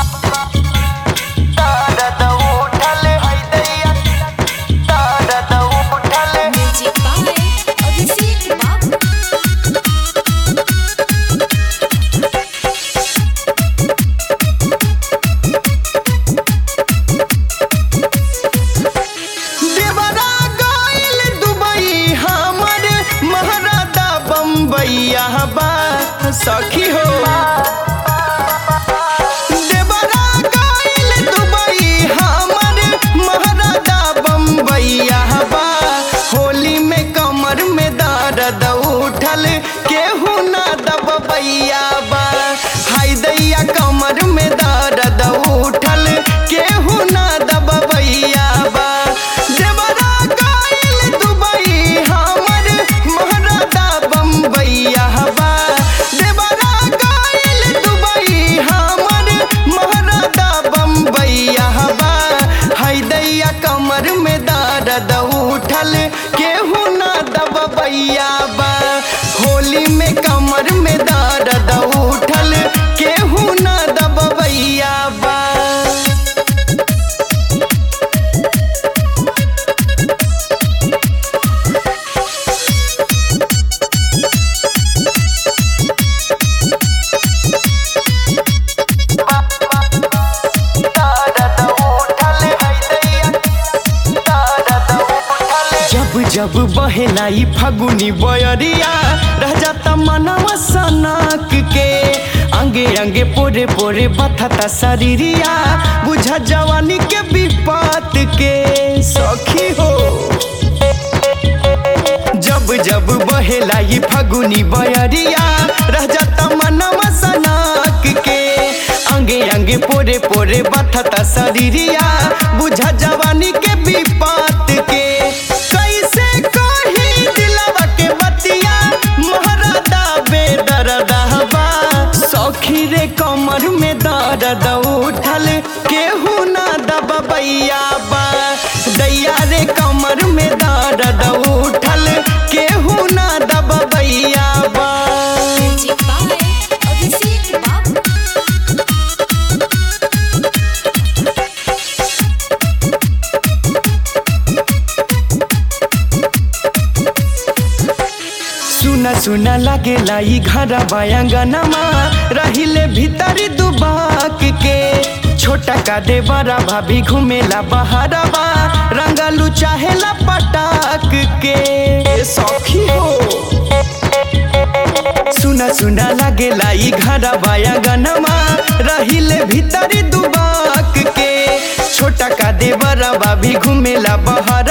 दर्द उठल है दैया दर्द उठल म्यूजिक बाय अभिषेक बाबू देवरा गइल दुबई हमर महाराजा बम्बैया बा सखी हो देवरा गइल दुबई हमर महाराजा बम्बैया बा होली में कमर में दर्द उठल केहू ना दबैया बा हाय दैया कमर में दर्द उठल केहू ना दबैया बा देवरा गइल दुबई हमर महाराजा बम्बैया बा देवरा गइल दुबई हमर महाराजा बम्बैया बा हाय दैया कमर में दर्द उठल केहू ना दबैया बा होली में कमर में दर्द उठल केहू ना दबैया बा जब जब बहेलाई फगुनी बयरिया रह जाता मनवा सनक के अंगे अंगे पोरे पोरे बथता शरीरिया बुझा जवानी के विपत के सखी हो जब जब बहेलाई फगुनी बयरिया रह जाता मनवा सनक के अंगे अंगे पोरे पोरे बथता शरीरिया बुझा जवानी के विपत के कैसे कही दिलवा के बतिया महरादा बेदरदहबा सखी रे कमर में दर्द उठल केहू ना दबैया बा दैया रे कमर में दर्द उठल केहू ना दबैया बा म्यूजिक बाय अभिषेक बाबू सुना सुना लागेला ई घर बायांगनमा रहिले भीतरी दुबाक के छोटा का दे बड़ा भाभी घूमेला बहारवा रंगलू चाहेला पटाक के ए सखी हो सुना सुना लागेला ई घर बायांगनमा रहिले भीतरी दुबाक के छोटा का दे बड़ा भाभी घूमेला बहार